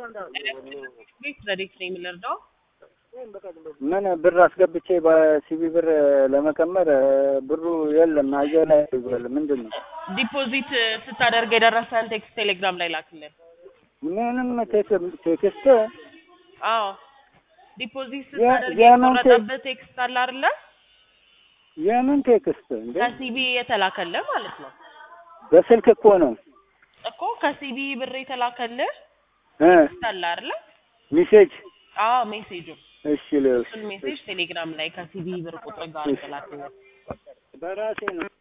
ቤት ረዴት ነው የምንረዳው? ምን ብር አስገብቼ በሲቢ ብር ለመቀመር ብሩ የለም አየር ላይ ይዟል። ምንድን ነው? ዲፖዚት ስታደርግ የደረሰን ቴክስት ቴሌግራም ላይ ላክልን። ምንም ቴክ- ቴክስት አዎ ዲፖዚት የ- ስታደርግ የምን ቴክ- የተቆረጠበት ቴክስት አለ አይደለ? የምን ቴክስት እንዴ? ከሲቢ የተላከልህ ማለት ነው በስልክ እኮ ነው እኮ ከሲቢ ብር የተላከልህ እ ቴክስት አለ አይደለ? ሚሴጅ አዎ ሜሴጁ እሺ ልስ እሱን ሜሴጅ ቴሌግራም ላይ ከሲቢ ብር ቁጥር ጋር የተላከልህ በራሴ ነው